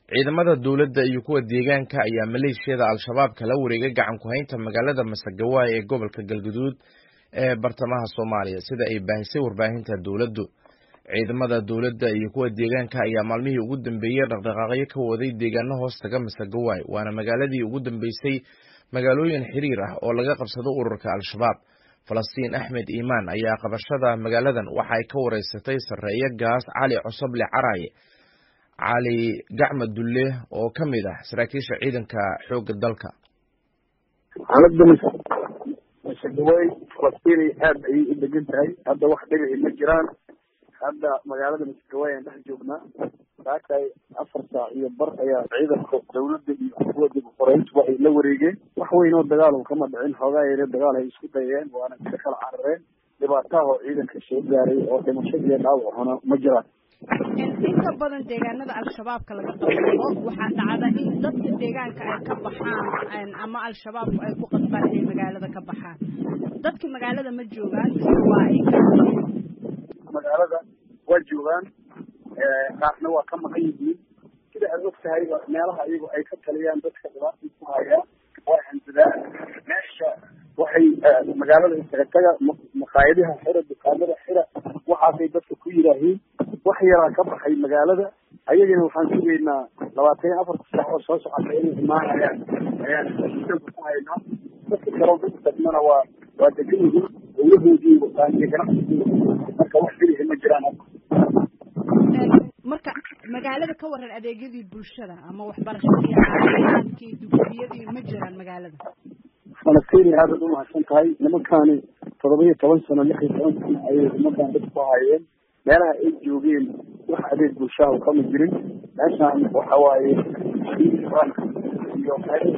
ciidamada dowladda iyo kuwa deegaanka ayaa maleeshiyada al-shabaab kala wareegay gacan ku haynta magaalada masagawaay ee gobolka galguduud ee bartamaha soomaaliya sida ay baahisay warbaahinta dowladdu ciidamada dowladda iyo kuwa deegaanka ayaa maalmihii ugu dambeeyey dhaqdhaqaaqyo ka waday deegaano hoos taga masagawaay waana magaaladii ugu dambeysay magaalooyin xiriir ah oo laga qabsado ururka al-shabaab falastiin axmed iimaan ayaa qabashada magaaladan waxa ay ka wareysatay sarreeye gaas cali cosoble caraaye cali gacma dulle oo ka mid ah saraakiisha ciidanka xoogga dalka xaaladda masagawaay falastiin aada ayay u degan tahay hadda wax dhibici ma jiraan hadda magaalada masagawaay aan dhex joognaa saakay afar saac iyo bar ayaa ciidanka dawladda iyo kuwa dib uqoreyntuba ay la wareegeen wax weyn oo dagaal kama dhicin xoogaa yare dagaal ay isku dayeen waana ka kala carareen dhibaataha oo ciidanka soo gaaray oo dhimasho iyo dhaawacuna ma jiraan inta badan deegaanada al-shabaabka laga qabsado waxaa dhacda in dadka deegaanka ay ka baxaan ama al-shabaabku ay ku qasbaan inay magaalada ka baxaan dadka magaalada ma joogaan mise waa ay magaalada waa joogaan qaarna waa ka maqan yihiin sida aad og tahay meelaha iyagu ay ka taliyaan dadka dhibaatay ku hayaan waa hansadaan meesha waxay magaalada isaga taga maqaayadaha xira dukaamada xira waxaasay dadka ku yidhaahiin wax yaraa ka baxay magaalada ayagana waxaan sugaynaa labaatan iyo afarta saac oo soo socota inay imaanayaan ayaan ku haynaa dadka kaloo dhulka tagmana waa waa degan yihiin dawlahoodii wataan iyo ganacsigooda marka wax filihi ma jiraan marka magaalada ka waran adeegyadii bulshada ama waxbarashadii caafimaadkii dugsiyadii ma jiraan magaalada falastiin aadaad umahadsan tahay nimankaani todoba iyo toban sano lix iyo toban sano ayay ummadan dad ku hayeen meelaha ay joogeen wax adeeg bulshaha kama jirin meeshaan waxa waaye iyo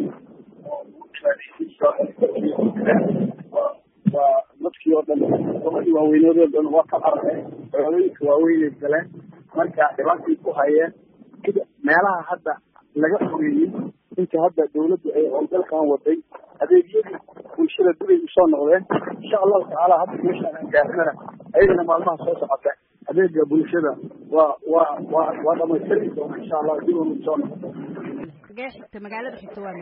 waa dadkii oo dhan gobadii waaweyneed oo dhan waa ka carareen magaalooyinka waaweynay galeen marka dhibaatay ku hayeen sida meelaha hadda laga xogeeyey inta hadda dawladdu ay howlgalkan waday adeegyadii bulshada dibay usoo noqdeen insha allahu tacaala hadda meeshaan aan gaarnana ayagana maalmaha soo socota adeega bulshada waa waa waa waa dhamaystiri doona insha allah dib unu soo noqdo xagee xigta magaalada xigta waa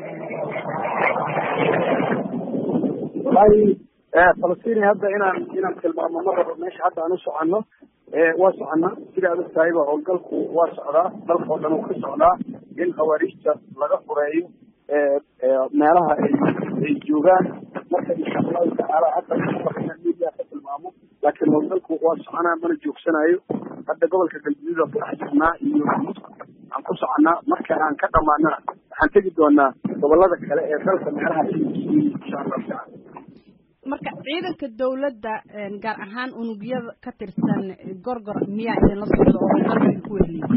wallahi falastiin hadda inaan inaan tilmaamo ma rabo meesha hadda aan u soconno waa soconnaa sida aad og tahayba howlgalku waa socdaa dalka oo dhan uu ka socdaa in khawaariijta laga fureeyo meelaha ay ay joogaan marka insha allahu tacaala hadda media ka tilmaamo laakiin howlgalku waa soconaa mana joogsanayo hadda gobolka galguduud aan ku dhex jirnaa iyo aan ku soconnaa marka aan ka dhamaanana waxaan tegi doonaa gobolada kale ee dalka meelaha insha allahu tacaala marka ciidanka dawladda gaar ahaan unugyada ka tirsan gorgor miyaa idinla socda oo dalka ku weheliya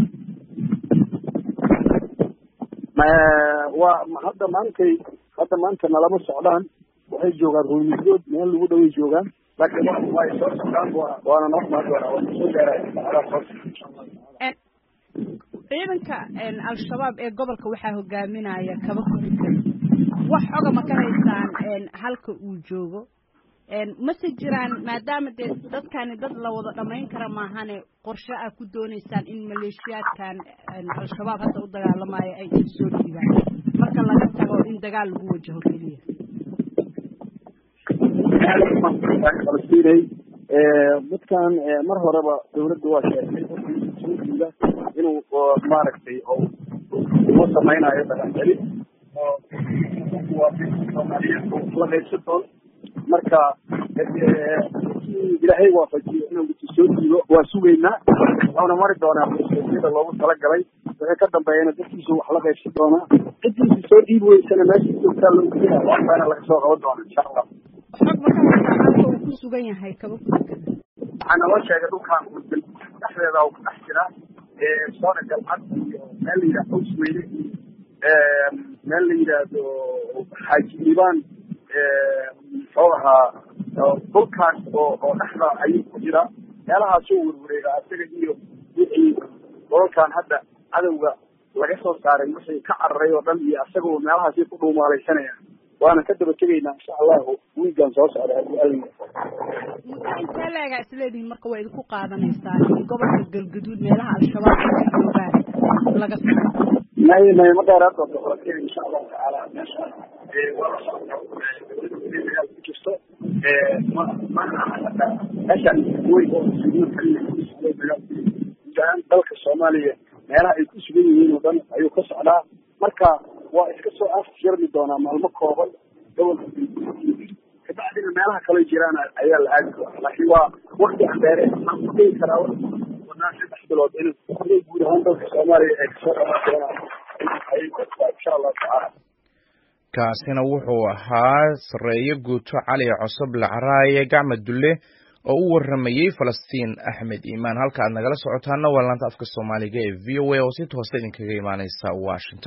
waa hadda maantay hadda maanta nalama socdaan waxay joogaan ruumigood meel lagu dhaway joogaan laakiin way soo socdaan waana noo imaan doonaa waa soo gaaraya ciidanka al-shabaab ee gobolka waxaa hogaaminaya kaba ku dukan wax xoga ma ka haysaan halka uu joogo mase jiraan maadaama dee dadkani dad la wada dhamayn kara maahane qorshe ah ku dooneysaan in maleeshiyaadkan al-shabaab hadda u dagaalamayo ay idin soo dhiibaan marka laga tago in dagaal lagu wajaho keliya falastinay dadkan mar horeba dawladda waa sheegtay soo dhiiba inuu maaragtay uu samaynayo dhaqancelin oo la qaybsan doon marka ilaahay waafajiyo inuu soo dhiibo waa sugaynaa wuxuuna mari doonaa masuuliyada loogu talagalay wixii ka dambeeyana dadkiisu wax la qaybsan doonaa ciddiisa soo dhiibi weysana meesha joogtaa loogu jira waxbaana laga soo qaban doona insha allah xog ma ka haysaa halka uu ku sugan yahay kaba ku dukan waxaa naloo sheegay dhulkaan dhexdeeda uu ku dhex jira soona galcad iyo meel la yidhahdo hawsweyne iyo meel la yidhaahdo xaaji liibaan muxuu ahaa dhulkaas oo oo dhexda ayuu ku jira meelahaasuu werwareegaa isaga iyo wixii dolalkan hadda cadowga laga soo saaray wixii ka cararay oo dhan iyo isagoo meelahaasi ku dhuumaalaysanaya waana ka daba tegaynaa insha allahu wiigan soo socda haddii alla muddo intee leegaa isleedihiin marka waa idinku qaadanaysaa in gobolka galgaduud meelaha al-shabaab ay ka joogaan laga soo may may ma dheeraad doonto laakiin insha allahu tacaala meesha waa la socdaa dagaal ku jirto meeshaan way oo dagaal dalka soomaaliya meelaha ay ku sugan yihiin oo dhan ayuu ka socdaa marka waa iska soo afjarmi doonaa maalmo kooban gobolka kabacdina meelaha kale jiraan ayaa la aadi doonaa laakiin waa wakti aan dheere waxaan ku dhigi karaa wadnaan saddex bilood in inay guud ahaan dalka soomaaliya ay kasoo dhamaan doonaan insha allahu tacaala kaasina wuxuu ahaa sareeye guuto cali cosoble caraaye gacma dulle oo u waramayey falastiin axmed iimaan halka aad nagala socotaana waa laanta afka soomaaliga ee v o a oo si toosa idinkaga imaaneysa washington